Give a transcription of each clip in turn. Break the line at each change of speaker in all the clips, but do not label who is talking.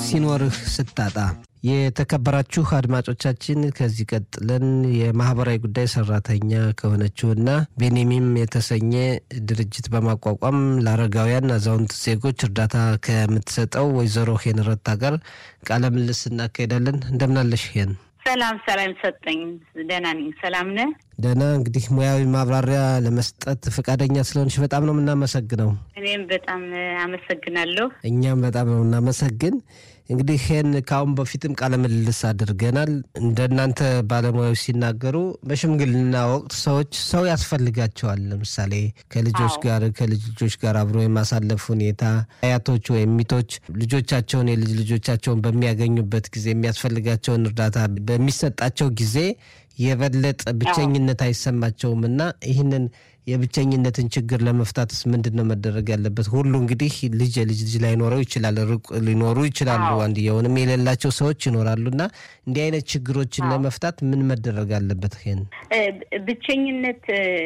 ሲኖርህ ስታጣ የተከበራችሁ አድማጮቻችን ከዚህ ቀጥለን የማህበራዊ ጉዳይ ሰራተኛ ከሆነችውና ቤኔሚም የተሰኘ ድርጅት በማቋቋም ለአረጋውያን አዛውንት ዜጎች እርዳታ ከምትሰጠው ወይዘሮ ሄን ረታ ጋር ቃለ ምልልስ እናካሄዳለን። እንደምናለሽ ሄን?
ሰላም ሰላም ሰጠኝ። ደህና ነኝ። ሰላም ነህ?
ደህና። እንግዲህ ሙያዊ ማብራሪያ ለመስጠት ፈቃደኛ ስለሆንሽ በጣም ነው የምናመሰግነው።
እኔም በጣም አመሰግናለሁ።
እኛም በጣም ነው የምናመሰግን። እንግዲህ ይህን ከአሁን በፊትም ቃለ ምልልስ አድርገናል። እንደናንተ ባለሙያዎች ሲናገሩ በሽምግልና ወቅት ሰዎች ሰው ያስፈልጋቸዋል። ለምሳሌ ከልጆች ጋር ከልጅ ልጆች ጋር አብሮ የማሳለፍ ሁኔታ፣ አያቶች ወይም ሚቶች ልጆቻቸውን የልጅ ልጆቻቸውን በሚያገኙበት ጊዜ የሚያስፈልጋቸውን እርዳታ በሚሰጣቸው ጊዜ የበለጠ ብቸኝነት አይሰማቸውም እና ይህንን የብቸኝነትን ችግር ለመፍታትስ ምንድን ነው መደረግ ያለበት? ሁሉ እንግዲህ ልጅ የልጅ ልጅ ላይኖረው ይችላል፣ ሩቅ ሊኖሩ ይችላሉ፣ አንድየውንም የሌላቸው ሰዎች ይኖራሉ እና እንዲህ አይነት ችግሮችን ለመፍታት ምን መደረግ አለበት? ይሄን
ብቸኝነት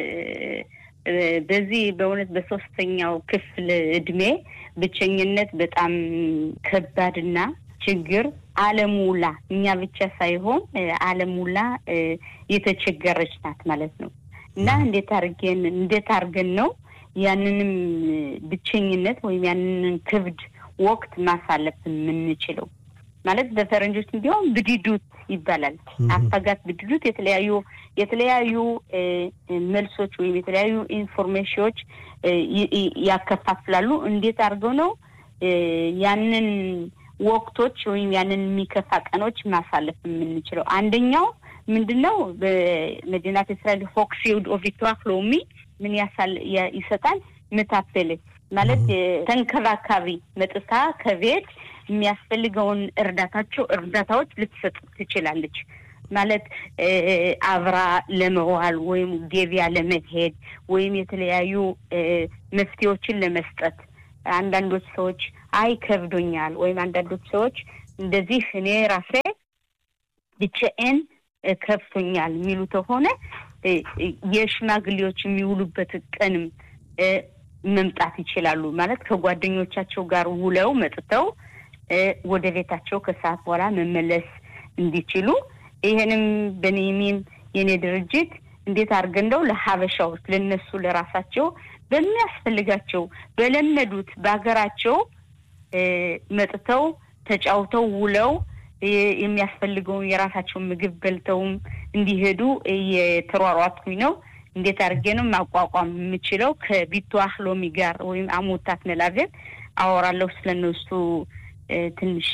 በዚህ በእውነት በሶስተኛው ክፍል እድሜ ብቸኝነት በጣም ከባድና ችግር ዓለም ውላ እኛ ብቻ ሳይሆን ዓለም ውላ የተቸገረች ናት ማለት ነው። እና እንዴት አድርገን እንዴት አድርገን ነው ያንንም ብቸኝነት ወይም ያንንን ክብድ ወቅት ማሳለፍ የምንችለው? ማለት በፈረንጆች እንዲሁም ብድዱት ይባላል። አፈጋት ብድዱት የተለያዩ የተለያዩ መልሶች ወይም የተለያዩ ኢንፎርሜሽኖች ያከፋፍላሉ። እንዴት አድርገው ነው ያንን ወቅቶች ወይም ያንን የሚከፋ ቀኖች ማሳለፍ የምንችለው? አንደኛው ምንድን ነው? በመዲናት እስራኤል ፎክሲውድ ኦቪቷ ሎሚ ምን ይሰጣል? ምታፈል ማለት ተንከባካቢ መጥታ ከቤት የሚያስፈልገውን እርዳታቸው እርዳታዎች ልትሰጥ ትችላለች። ማለት አብራ ለመዋል ወይም ገቢያ ለመሄድ ወይም የተለያዩ መፍትሄዎችን ለመስጠት አንዳንዶች ሰዎች አይ ከብዶኛል፣ ወይም አንዳንዶች ሰዎች እንደዚህ እኔ ራሴ ብቻዬን ከፍቶኛል የሚሉ ከሆነ የሽማግሌዎች የሚውሉበት ቀንም መምጣት ይችላሉ። ማለት ከጓደኞቻቸው ጋር ውለው መጥተው ወደ ቤታቸው ከሰዓት በኋላ መመለስ እንዲችሉ ይህንም በኔሚም የኔ ድርጅት እንዴት አድርገን እንደው ለሀበሻዎች ለነሱ ለራሳቸው በሚያስፈልጋቸው በለመዱት በሀገራቸው መጥተው ተጫውተው ውለው የሚያስፈልገውን የራሳቸውን ምግብ በልተውም እንዲሄዱ እየተሯሯጥኩኝ ነው። እንዴት አድርጌ ነው ማቋቋም የምችለው? ከቢቱ አህሎሚ ጋር ወይም አሞታት መላቤት አወራለሁ ስለነሱ ትንሽ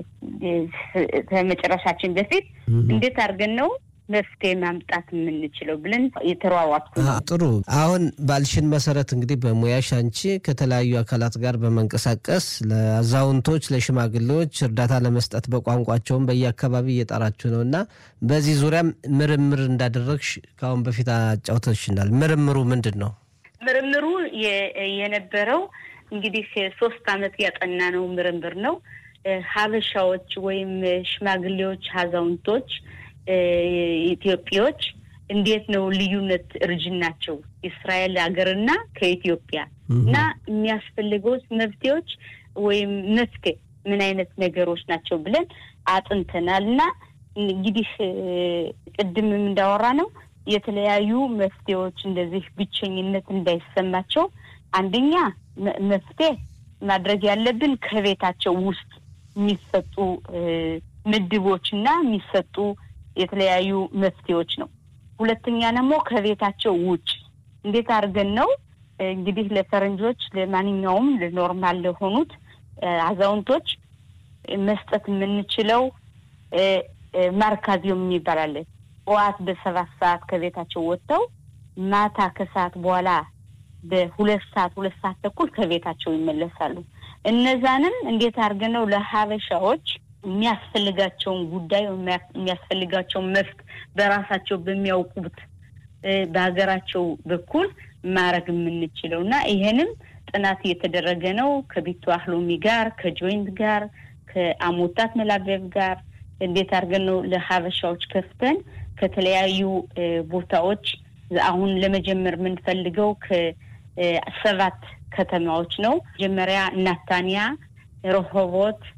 ከመጨረሻችን በፊት እንዴት አድርገን ነው መፍትሄ ማምጣት የምንችለው ብለን የተሯሯጥኩ
ጥሩ። አሁን ባልሽን መሰረት እንግዲህ በሙያሽ አንቺ ከተለያዩ አካላት ጋር በመንቀሳቀስ ለአዛውንቶች፣ ለሽማግሌዎች እርዳታ ለመስጠት በቋንቋቸውም በየአካባቢ እየጠራችሁ ነው እና በዚህ ዙሪያም ምርምር እንዳደረግሽ ከአሁን በፊት አጫውተሽናል። ምርምሩ ምንድን ነው?
ምርምሩ የነበረው እንግዲህ ሶስት አመት ያጠና ነው ምርምር ነው። ሀበሻዎች ወይም ሽማግሌዎች፣ አዛውንቶች ኢትዮጵያዎች እንዴት ነው ልዩነት እርጅናቸው እስራኤል ሀገርና ከኢትዮጵያ እና የሚያስፈልገው መፍትሄዎች ወይም መፍትሄ ምን አይነት ነገሮች ናቸው ብለን አጥንተናል እና እንግዲህ ቅድምም እንዳወራ ነው የተለያዩ መፍትሄዎች እንደዚህ ብቸኝነት እንዳይሰማቸው አንደኛ መፍትሄ ማድረግ ያለብን ከቤታቸው ውስጥ የሚሰጡ ምድቦች እና የሚሰጡ የተለያዩ መፍትሄዎች ነው። ሁለተኛ ደግሞ ከቤታቸው ውጭ እንዴት አድርገን ነው እንግዲህ ለፈረንጆች ለማንኛውም ለኖርማል ለሆኑት አዛውንቶች መስጠት የምንችለው ማርካዚዮም የሚባላለን ጠዋት በሰባት ሰዓት ከቤታቸው ወጥተው ማታ ከሰዓት በኋላ በሁለት ሰዓት ሁለት ሰዓት ተኩል ከቤታቸው ይመለሳሉ። እነዛንም እንዴት አድርገን ነው ለሀበሻዎች የሚያስፈልጋቸውን ጉዳይ የሚያስፈልጋቸውን መፍት በራሳቸው በሚያውቁት በሀገራቸው በኩል ማድረግ የምንችለው እና ይሄንም ጥናት እየተደረገ ነው ከቢቱ አህሎሚ ጋር ከጆይንት ጋር ከአሞታት መላበብ ጋር እንዴት አድርገን ነው ለሀበሻዎች ከፍተን ከተለያዩ ቦታዎች አሁን ለመጀመር የምንፈልገው ከሰባት ከተማዎች ነው። መጀመሪያ ናታንያ፣ ረሆቦት፣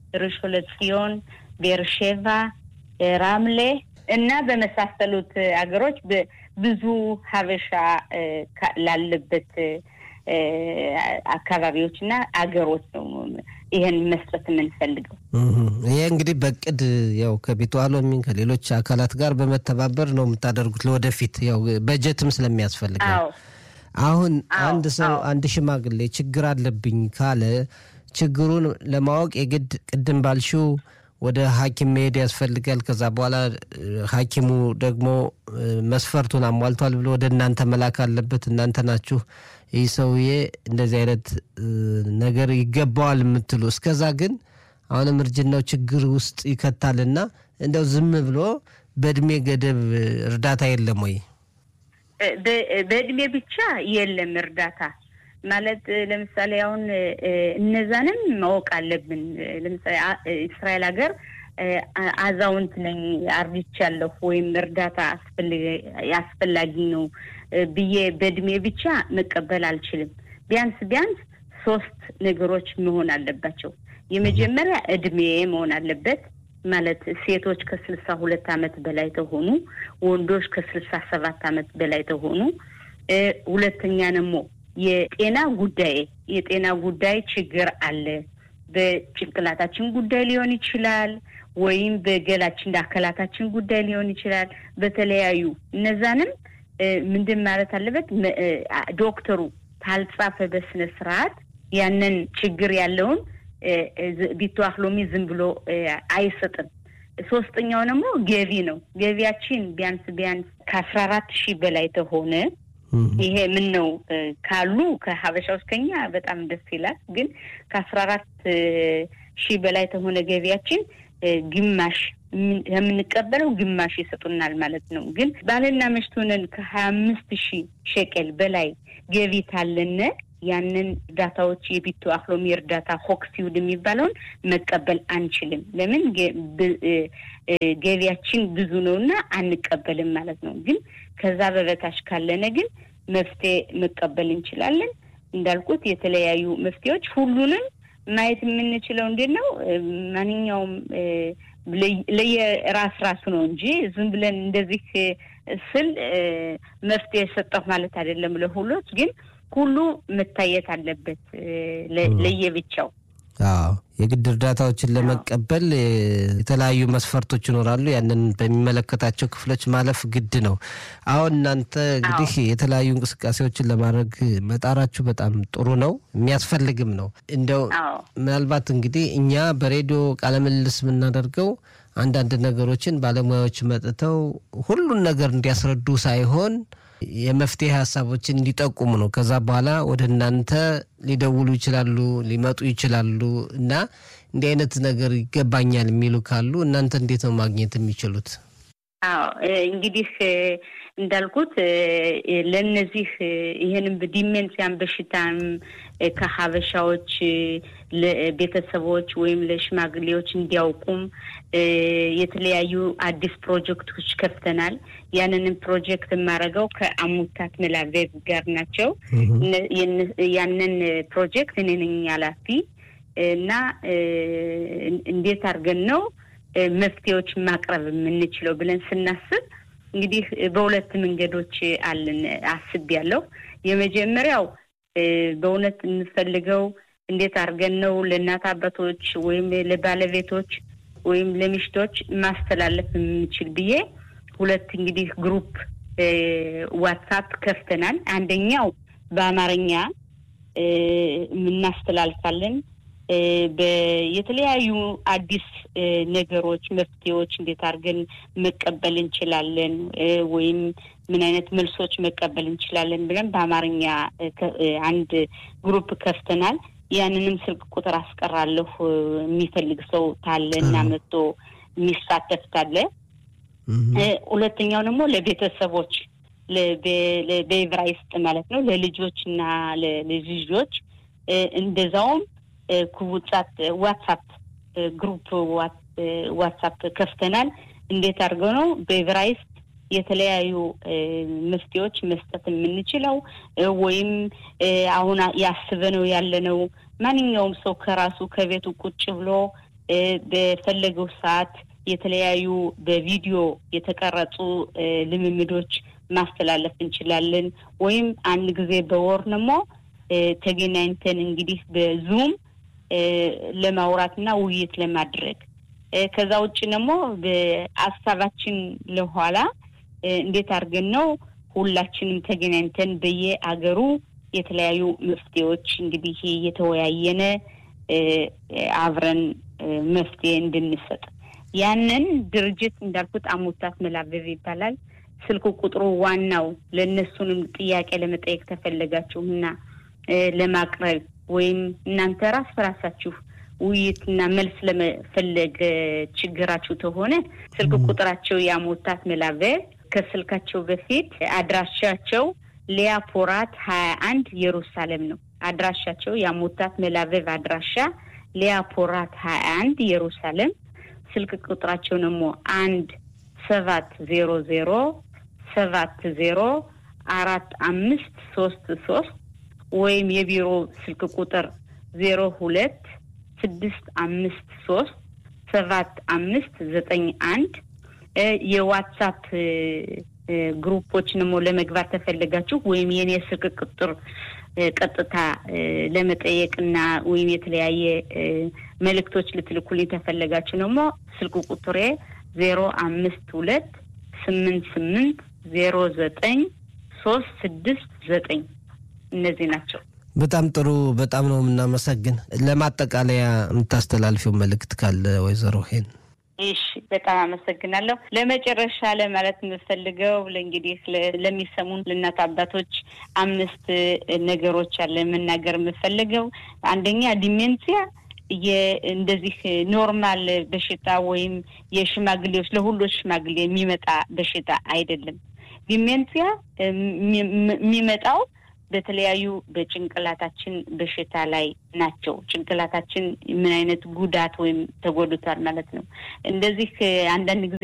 ርሾን ለጽዮን፣ ቤርሼቫ፣ ራምሌ እና በመሳሰሉት ሀገሮች ብዙ ሀበሻ ላለበት አካባቢዎች እና አገሮች ነው ይህን መስጠት የምንፈልገው።
ይሄ እንግዲህ በቅድ ያው ከቤቱ አሎሚን ከሌሎች አካላት ጋር በመተባበር ነው የምታደርጉት። ለወደፊት ያው በጀትም ስለሚያስፈልግ አሁን አንድ ሰው አንድ ሽማግሌ ችግር አለብኝ ካለ ችግሩን ለማወቅ የግድ ቅድም ባልሽው ወደ ሐኪም መሄድ ያስፈልጋል። ከዛ በኋላ ሐኪሙ ደግሞ መስፈርቱን አሟልቷል ብሎ ወደ እናንተ መላክ አለበት። እናንተ ናችሁ ይህ ሰውዬ እንደዚህ አይነት ነገር ይገባዋል የምትሉ። እስከዛ ግን አሁንም እርጅናው ችግር ውስጥ ይከታልና እንደው ዝም ብሎ በእድሜ ገደብ እርዳታ የለም ወይ?
በእድሜ ብቻ የለም እርዳታ ማለት ለምሳሌ አሁን እነዛንም ማወቅ አለብን። ለምሳሌ እስራኤል ሀገር አዛውንት ነኝ አርጅቻለሁ ወይም እርዳታ አስፈላጊ ነው ብዬ በእድሜ ብቻ መቀበል አልችልም። ቢያንስ ቢያንስ ሶስት ነገሮች መሆን አለባቸው። የመጀመሪያ እድሜ መሆን አለበት። ማለት ሴቶች ከስልሳ ሁለት አመት በላይ ተሆኑ፣ ወንዶች ከስልሳ ሰባት አመት በላይ ተሆኑ። ሁለተኛ ደግሞ የጤና ጉዳይ የጤና ጉዳይ ችግር አለ። በጭንቅላታችን ጉዳይ ሊሆን ይችላል፣ ወይም በገላችን አካላታችን ጉዳይ ሊሆን ይችላል። በተለያዩ እነዛንም ምንድን ማለት አለበት ዶክተሩ ካልጻፈ በስነ ስርዓት ያንን ችግር ያለውን ቢተዋህ ሎሚ ዝም ብሎ አይሰጥም። ሶስተኛው ደግሞ ገቢ ነው። ገቢያችን ቢያንስ ቢያንስ ከአስራ አራት ሺህ በላይ ተሆነ ይሄ ምን ነው ካሉ ከሀበሻ ውስጥ ከኛ በጣም ደስ ይላል። ግን ከአስራ አራት ሺህ በላይ ተሆነ ገቢያችን ግማሽ የምንቀበለው ግማሽ ይሰጡናል ማለት ነው። ግን ባልና ሚስት ሆነን ከሀያ አምስት ሺህ ሸቀል በላይ ገቢ ታለነ ያንን እርዳታዎች የቢቱ አክሎሚ እርዳታ ሆክሲውድ የሚባለውን መቀበል አንችልም። ለምን ገቢያችን ብዙ ነው እና አንቀበልም ማለት ነው። ግን ከዛ በበታች ካለነ ግን መፍትሄ መቀበል እንችላለን። እንዳልኩት የተለያዩ መፍትሄዎች ሁሉንም ማየት የምንችለው እንዴት ነው? ማንኛውም ለየራስ ራሱ ነው እንጂ ዝም ብለን እንደዚህ ስል መፍትሄ ሰጠሁ ማለት አይደለም። ለሁሎች ግን ሁሉ መታየት አለበት ለየብቻው።
አዎ የግድ እርዳታዎችን ለመቀበል የተለያዩ መስፈርቶች ይኖራሉ። ያንን በሚመለከታቸው ክፍሎች ማለፍ ግድ ነው። አሁን እናንተ እንግዲህ የተለያዩ እንቅስቃሴዎችን ለማድረግ መጣራችሁ በጣም ጥሩ ነው፣ የሚያስፈልግም ነው። እንደው ምናልባት እንግዲህ እኛ በሬዲዮ ቃለምልልስ የምናደርገው አንዳንድ ነገሮችን ባለሙያዎች መጥተው ሁሉን ነገር እንዲያስረዱ ሳይሆን የመፍትሄ ሀሳቦችን እንዲጠቁሙ ነው። ከዛ በኋላ ወደ እናንተ ሊደውሉ ይችላሉ፣ ሊመጡ ይችላሉ እና እንዲህ አይነት ነገር ይገባኛል የሚሉ ካሉ እናንተ እንዴት ነው ማግኘት የሚችሉት?
አዎ እንግዲህ እንዳልኩት ለእነዚህ ይህንም ዲሜንሲያን በሽታም ከሀበሻዎች ቤተሰቦች ወይም ለሽማግሌዎች እንዲያውቁም የተለያዩ አዲስ ፕሮጀክቶች ከፍተናል። ያንንም ፕሮጀክት የማደርገው ከአሙታት መላቬብ ጋር ናቸው። ያንን ፕሮጀክት እኔ ነኝ ኃላፊ እና እንዴት አድርገን ነው መፍትሄዎች ማቅረብ የምንችለው ብለን ስናስብ እንግዲህ በሁለት መንገዶች አለን አስቤያለሁ። የመጀመሪያው በእውነት የምፈልገው እንዴት አድርገን ነው ለእናት አባቶች ወይም ለባለቤቶች ወይም ለሚሽቶች ማስተላለፍ የምንችል ብዬ ሁለት እንግዲህ ግሩፕ ዋትሳፕ ከፍተናል። አንደኛው በአማርኛ የምናስተላልፋለን የተለያዩ አዲስ ነገሮች፣ መፍትሄዎች እንዴት አድርገን መቀበል እንችላለን ወይም ምን አይነት መልሶች መቀበል እንችላለን ብለን በአማርኛ አንድ ግሩፕ ከፍተናል። ያንንም ስልክ ቁጥር አስቀራለሁ። የሚፈልግ ሰው ታለ እና መጥቶ የሚሳተፍ ታለ። ሁለተኛው ደግሞ ለቤተሰቦች በዕብራይስጥ ማለት ነው ለልጆች እና ለልጅ ልጆች እንደዛውም ክቡጻት ዋትሳፕ ግሩፕ ዋትሳፕ ከፍተናል። እንዴት አድርገው ነው በዕብራይስጥ የተለያዩ መፍትሄዎች መስጠት የምንችለው ወይም አሁን ያስበነው ያለነው ማንኛውም ሰው ከራሱ ከቤቱ ቁጭ ብሎ በፈለገው ሰዓት የተለያዩ በቪዲዮ የተቀረጹ ልምምዶች ማስተላለፍ እንችላለን። ወይም አንድ ጊዜ በወር ደግሞ ተገናኝተን እንግዲህ በዙም ለማውራትና ውይይት ለማድረግ ከዛ ውጭ ደግሞ በሀሳባችን ለኋላ እንዴት አድርገን ነው ሁላችንም ተገናኝተን በየአገሩ የተለያዩ መፍትሄዎች እንግዲህ እየተወያየነ አብረን መፍትሄ እንድንሰጥ ያንን ድርጅት እንዳልኩት አሞታት መላበብ ይባላል። ስልክ ቁጥሩ ዋናው ለእነሱንም ጥያቄ ለመጠየቅ ተፈለጋችሁና ለማቅረብ ወይም እናንተ ራስ በራሳችሁ ውይይትና መልስ ለመፈለግ ችግራችሁ ተሆነ ስልክ ቁጥራቸው የአሞታት መላበብ ከስልካቸው በፊት አድራሻቸው ሊያፖራት ሀያ አንድ ኢየሩሳሌም ነው። አድራሻቸው የአሞታት መላበብ አድራሻ ሊያፖራት ሀያ አንድ ኢየሩሳሌም ስልክ ቁጥራቸው ደግሞ አንድ ሰባት ዜሮ ዜሮ ሰባት ዜሮ አራት አምስት ሶስት ሶስት ወይም የቢሮ ስልክ ቁጥር ዜሮ ሁለት ስድስት አምስት ሶስት ሰባት አምስት ዘጠኝ አንድ የዋትሳፕ ግሩፖች ደግሞ ለመግባት ተፈለጋችሁ ወይም የኔ ስልክ ቁጥር ቀጥታ ለመጠየቅና ወይም የተለያየ መልእክቶች ልትልኩልኝ ተፈለጋችሁ ደግሞ ስልክ ቁጥሬ ዜሮ አምስት ሁለት ስምንት ስምንት ዜሮ ዘጠኝ ሶስት ስድስት ዘጠኝ እነዚህ ናቸው።
በጣም ጥሩ። በጣም ነው የምናመሰግን። ለማጠቃለያ የምታስተላልፊው መልእክት ካለ ወይዘሮ ሄን?
እሺ፣ በጣም አመሰግናለሁ። ለመጨረሻ ለማለት የምፈልገው ለእንግዲህ ለሚሰሙን ለእናት አባቶች አምስት ነገሮች አለ መናገር የምፈልገው አንደኛ ዲሜንሲያ እንደዚህ ኖርማል በሽታ ወይም የሽማግሌዎች ለሁሎች ሽማግሌ የሚመጣ በሽታ አይደለም። ዲሜንሲያ የሚመጣው በተለያዩ በጭንቅላታችን በሽታ ላይ ናቸው። ጭንቅላታችን ምን አይነት ጉዳት ወይም ተጎድቷል ማለት ነው። እንደዚህ አንዳንድ ጊዜ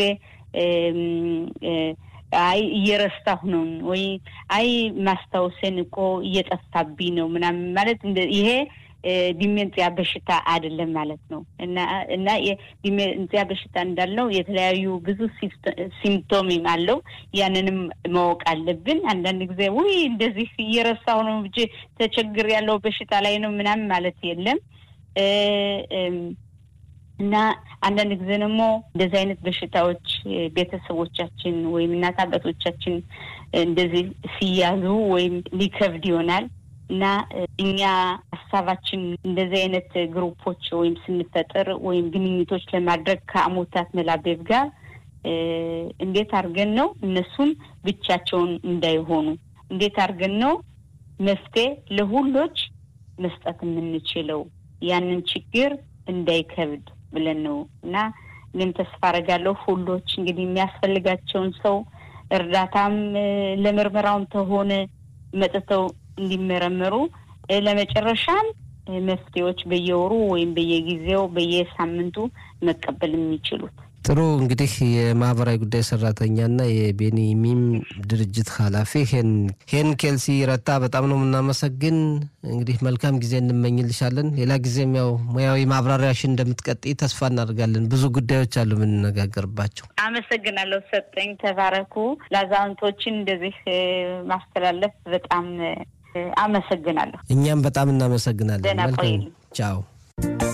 አይ እየረሳሁ ነው ወይ አይ ማስታወሴን እኮ እየጠፋብኝ ነው ምናምን ማለት ይሄ ዲሜንጽያ በሽታ አይደለም ማለት ነው። እና እና የዲሜንጽያ በሽታ እንዳልነው የተለያዩ ብዙ ሲምፕቶምም አለው። ያንንም ማወቅ አለብን። አንዳንድ ጊዜ ውይ እንደዚህ እየረሳሁ ነው እንጂ ተቸግር ያለው በሽታ ላይ ነው ምናምን ማለት የለም። እና አንዳንድ ጊዜ ደግሞ እንደዚህ አይነት በሽታዎች ቤተሰቦቻችን ወይም እናት አባቶቻችን እንደዚህ ሲያዙ ወይም ሊከብድ ይሆናል እና እኛ ሀሳባችን እንደዚህ አይነት ግሩፖች ወይም ስንፈጥር ወይም ግንኙቶች ለማድረግ ከአሞታት መላቤብ ጋር እንዴት አድርገን ነው እነሱም ብቻቸውን እንዳይሆኑ እንዴት አድርገን ነው መፍትሄ ለሁሎች መስጠት የምንችለው ያንን ችግር እንዳይከብድ ብለን ነው እና እኔም ተስፋ አደርጋለሁ ሁሎች እንግዲህ የሚያስፈልጋቸውን ሰው እርዳታም ለምርመራውም ተሆነ መጥተው እንዲመረመሩ ለመጨረሻም መፍትሄዎች በየወሩ ወይም በየጊዜው በየሳምንቱ መቀበል የሚችሉት።
ጥሩ እንግዲህ የማህበራዊ ጉዳይ ሰራተኛና የቤኒሚም ድርጅት ኃላፊ ሄን ኬልሲ ረታ በጣም ነው የምናመሰግን። እንግዲህ መልካም ጊዜ እንመኝልሻለን። ሌላ ጊዜም ያው ሙያዊ ማብራሪያሽን እንደምትቀጥይ ተስፋ እናደርጋለን። ብዙ ጉዳዮች አሉ የምንነጋገርባቸው።
አመሰግናለሁ። ሰጠኝ ተባረኩ። ለአዛውንቶችን እንደዚህ ማስተላለፍ በጣም አመሰግናለሁ።
እኛም በጣም እናመሰግናለን።
ደህና ቆይልኝ።
ቻው